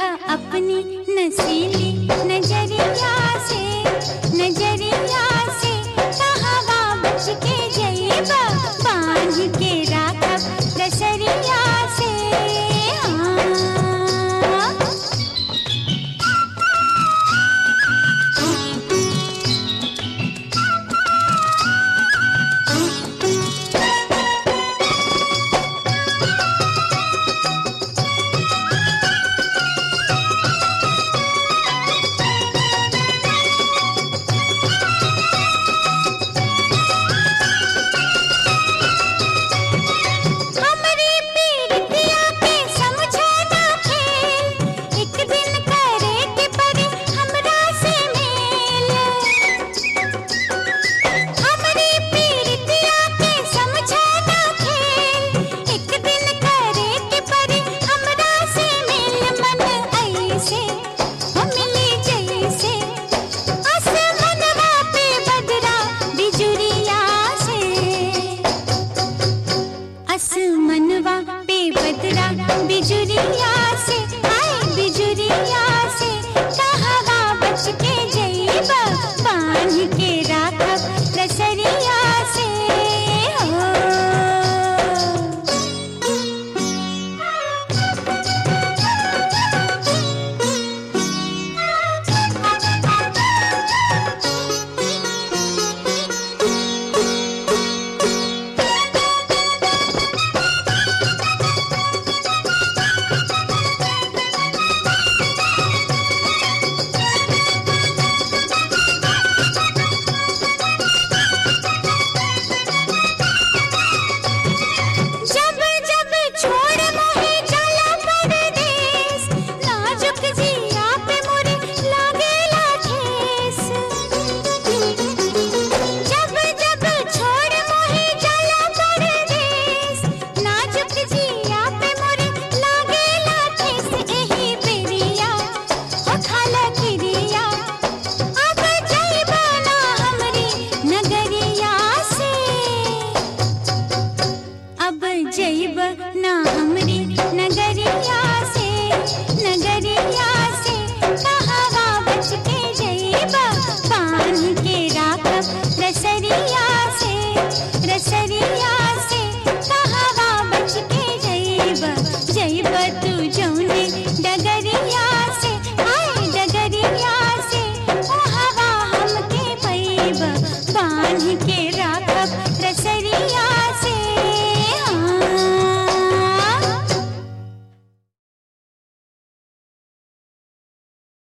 अपनी नसीली नजरिया से नजरिया से कहवा बच के जइबा बांध के राखब दसरिया से हाँ हमरी पीरतिया के समझो ना खेल एक दिन करे के पड़ी हमरा से मेल हमरी पीरतिया के समझो ना खेल एक दिन करे के पड़ी हमरा से मेल मन ऐसे हो मिली जैसे आसमानवा पे बदरा बिजुरिया से आसमानवा पे बदरा बिजुरिया से आए बिजुरिया से कहवा बच के जइबा बांध के राखब रसरिया से हो जब जब छोड़ मोहे जाला परदेस नाजुक जिया पे मोरे लागेला ठेस जब जब छोड़ मोहे जाला परदेस नाजुक जिया पे मोरे लागेला ठेस एही बेरिया हो खाला किरिया अब जइबा ना हमरी नगरिया से अब जइब ना हम